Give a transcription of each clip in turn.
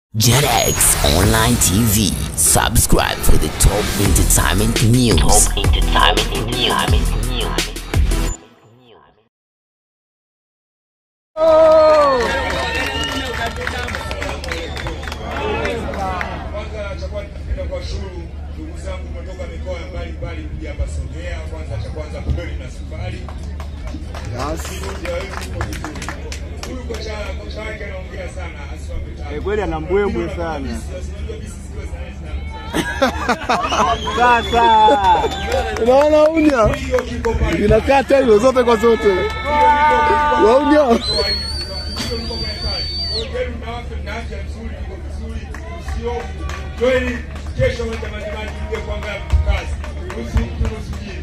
JetX Online TV. Subscribe for the top entertainment news. Top entertainment news. Kwanza cha kwanza napenda kuwashukuru ndugu zangu kutoka mikoa mbalimbali kuja hapa Songea. Kwanza cha kwanza pembeni na safari huyu kocha kocha wake anaongea sana asiwape Eh, kweli ana mbwembwe sana. Sasa Unaona unya inakata hilo zote kwa zote. Waunya kesho majimaji mje kuangalia kazi nusu mtu nusu jini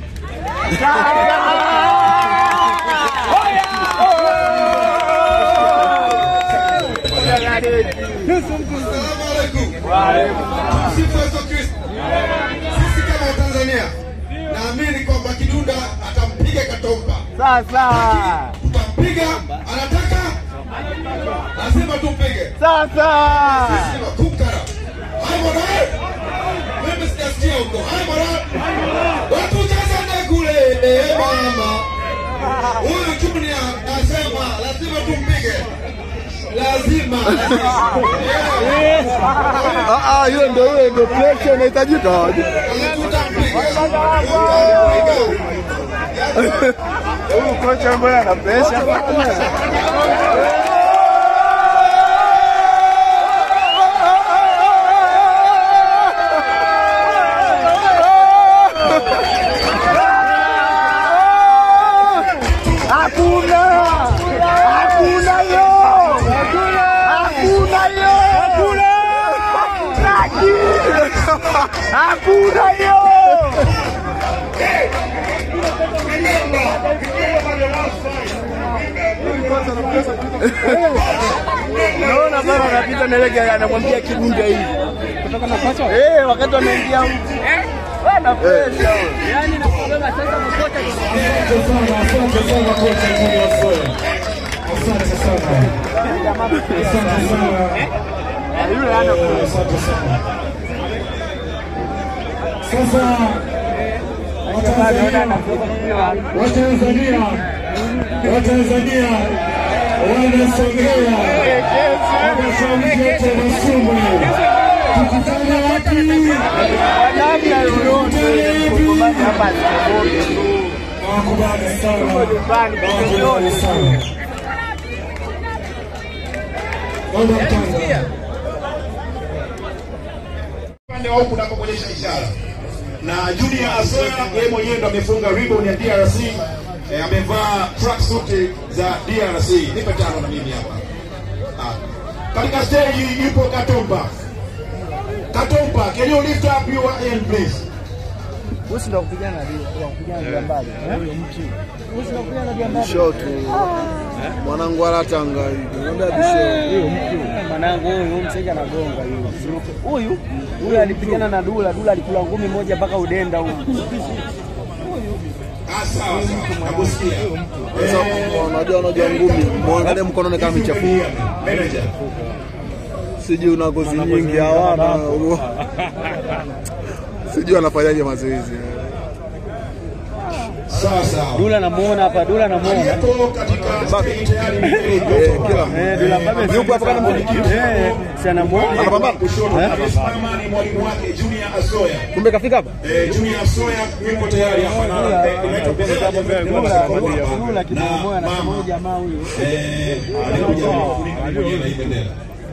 Sifa Yesu Kristo. Sisi kama Watanzania naamini kwamba Kidunda atampiga Katomba. sasa Tutampiga, anataka lazima tumpige. sasa Sema kukara. Hai mwana. Mimi sijasikia huko. Hai mwana. Watu cheza kule. Eh mama. Huyu Junior nasema lazima tumpige. Lazima. lazima. ah ah, hiyo ndio hiyo ndio pressure inahitajika. huyu kocha ambaye ana presha Hakuna! Hakuna yo! Hakuna yo! Hakuna! Hakuna yo! Naona bana anapita na ile gari anamwambia kibunga hivi. Kutoka na pacha? Eh, wakati wanaingia huko. Eh? Bana presha. Yaani nakuomba sasa mkocha Asante sana kocha Junior Soya. Asante sana. Asante sana. yule ana Asante sana. Sasa Watanzania, Watanzania, Watanzania wanasongea wanasongea tena sumu. Tukutane wapi? namna yoyote kumbana hapa sikomoge tu. Nawakubali sana. nyumbani, Nawakubali sana. Naomba mtanga. upande wa huku napoonyesha ishara na Junior Asoya yeye mwenyewe ndo amefunga ribbon ya DRC eh, amevaa tracksuit za DRC. Nipe tano na mimi hapa. Ah. Katika stage yupo Katomba. Katomba, can you lift up your hand please? Usi ndo kupigana na kupigana na mbali. Usi ndo kupigana na mbali. Shot. Mwanangu alatanga hivi. Naambia bisho. Huyo mtu mwanangu huyu mseja anagonga huyu. Huyu huyu alipigana na Dula, Dula alikula ngumi moja mpaka udenda huyu. Ah, sawa sawa. Nakusikia. Sasa unajua unajua ngumi. Muangalie mkononi kama michafu. Manager. Sijui una ngozi nyingi hawana. Sijui anafanyaje mazoezi. Sawa sawa. Dula namuona hapa, Dula namuona. Aliyeko katika stage tayari Eh, kila Eh, Dula Mbabe yuko hapa kana mwenyekiti. Eh, si anamuona. anapambana. kushoto amesimama ni mwalimu wake Junior Asoya. Kumbe kafika hapa? Eh, Junior Asoya yuko tayari hapa na anaitwa Bernard Dula Dula kinamoya na huyu jamaa huyu. Eh, alikuja kulinda na hii bendera.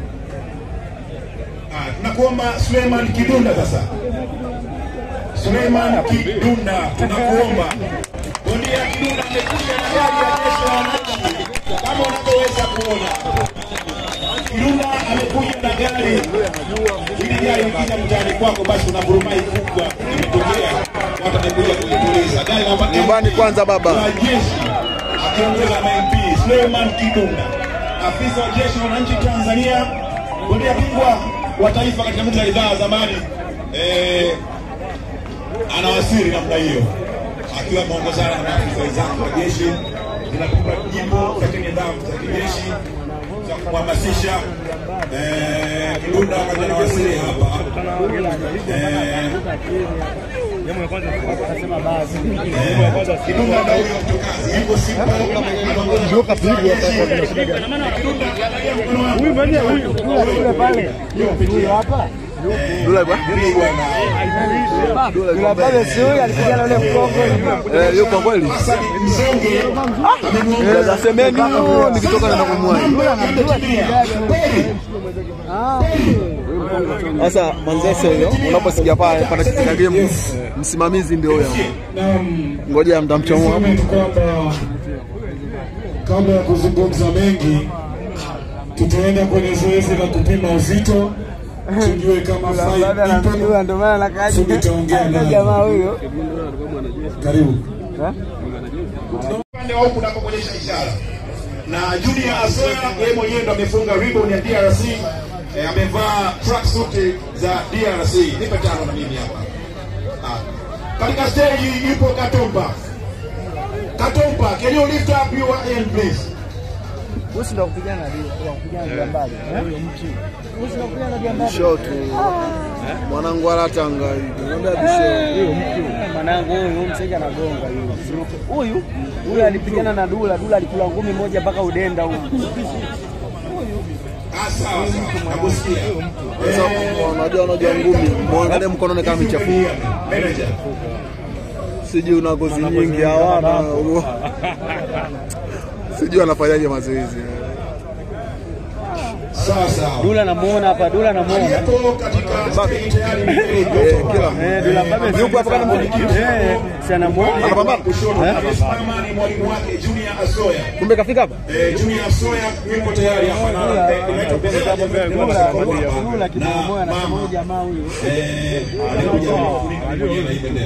Ah, tunakuomba Suleiman Kidunda sasa. Suleiman Kidunda tunakuomba. Bondia Kidunda amekuja na gari ya jeshi la wananchi kama unavyoweza kuona. Kidunda amekuja na gari. Hili gari likija mtaani kwako basi una burumai kubwa imetokea. Watu wamekuja kuituliza. Gari namba Nyumbani kwanza baba. la jeshi akiongeza na MP Suleiman Kidunda, afisa wa jeshi la wananchi Tanzania, bondia bingwa wa taifa katika mita ya idhaa zamani, eh, anawasili namna hiyo akiwa ameongozana na maafisa wenzake wa jeshi zinakupa jimbo katika nidhamu za kijeshi za kuhamasisha eh, Kidunda wakati anawasili hapa Kidunda ndio huyo mtokazi, yuko Simba Dula bwana. Dula pale si huyu alipigana ule mkongo. Eh, yuko kweli. Za semeni huyo nikitoka naenda kumwai. Sasa Manzese huyo unaposikia pale pana kitika game msimamizi ndio huyo. Ngoja mtamchomoa. Niseme tu kwamba kabla ya kuzungumza mengi, tutaenda kwenye zoezi la kupima uzito, tujue kama five people. ndio maana nakaje. Sisi tutaongea naye. Jamaa huyo. Karibu. upande wa huku unapoonyesha ishara na Junior Asoya yeye mwenyewe ndo amefunga ribbon ya DRC eh, amevaa tracksuit za DRC. Nipe tano na mimi hapa. Ah. Katika stage yupo Katomba. Katomba, can you lift up your hand please? Wewe ndio kupigana na kupigana na mbali. Huyo mtu. Wewe ndio kupigana na mbali. Show tu. Mwanangu alatanga hivi. Naambia bisho. Huyo mtu. Mwanangu huyu msenge anagonga huyu. Huyu huyu alipigana na Dula, Dula alikula ngumi moja mpaka udenda huyu. Ah, sawa sawa. Nakusikia. Sasa unajua unajua ngumi. Muangalie mkononi kama michafu. Manager. Sijui una ngozi nyingi hawana. Sijui anafanyaje mazoezi. Sawa sawa. Dula namuona hapa, Dula namuona. Aliyepo katika stage tayari ni Eh, kila Eh, Dula Mbabe yuko hapa kama Eh, si anamuona. anapambana. kushoto amesimama ni mwalimu wake Junior Asoya. Kumbe kafika hapa. Eh, Junior Soya yuko tayari hapa na inaitwa bendera ya Jamhuri ya Kidemokrasia ya Kongo Dula hapa. kidogo Na moja anasema huyu mama jamaa huyu. eh, alikuja mwenyewe na hii bendera.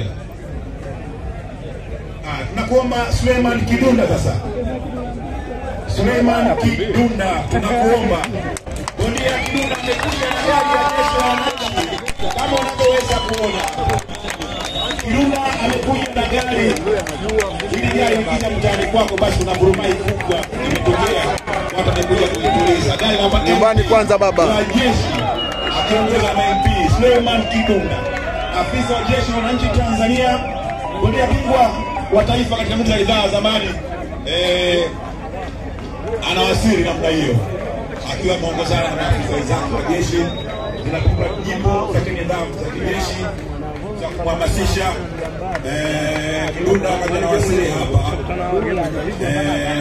Ah, tunakuomba Suleiman Kidunda sasa. Suleiman Kidunda tunakuomba. Bondia Kidunda amekuja na gari ya jeshi la wananchi kama unavyoweza kuona. Kidunda amekuja na gari hili gari likija mtaani kwako, basi kuna burumai kubwa imetokea, watu wamekuja kuituliza gari namba Nyumbani kwanza baba. wa jeshi akiongeza na MP Suleiman Kidunda, afisa wa jeshi la wananchi Tanzania, bondia bingwa wa taifa katika mita ya ridhaa zamani, eh, anawasili namna hiyo akiwa ameongozana na maafisa wenzake wa jeshi zinakupa nyimbo za kinidhamu za kijeshi za kuhamasisha eh, Kidunda wakati anawasili hapa eh,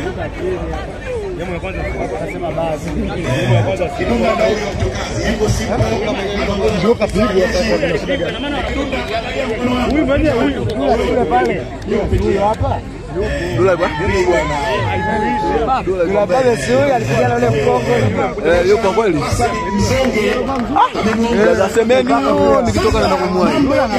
Kidunda ndio huyo mtokazi, yuko Simba ndio kapigwa Huyu mwenye huyu. Dula pale. Huyu hapa. Dula bwana. Dula pale si huyu alipigana ule mkongo. Eh, yuko kweli. Mzonge Za semeni huyo nikitoka naenda kumwai.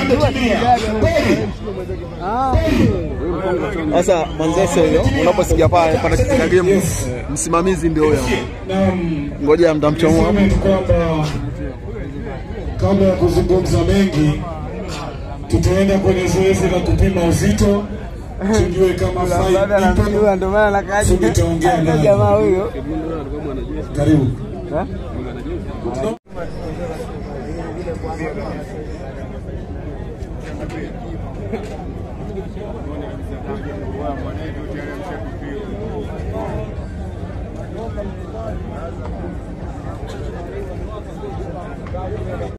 Sasa Manzese huyo unaposikia pale pana kitika game msimamizi ndio huyo. Naam. Ngoja mtamchomoa. Niseme tu kwamba kabla ya kuzungumza mengi, tutaenda kwenye zoezi la kupima uzito, tujue kama five people. ndio maana nakaje. Sisi tutaongea naye. Jamaa huyo. Karibu.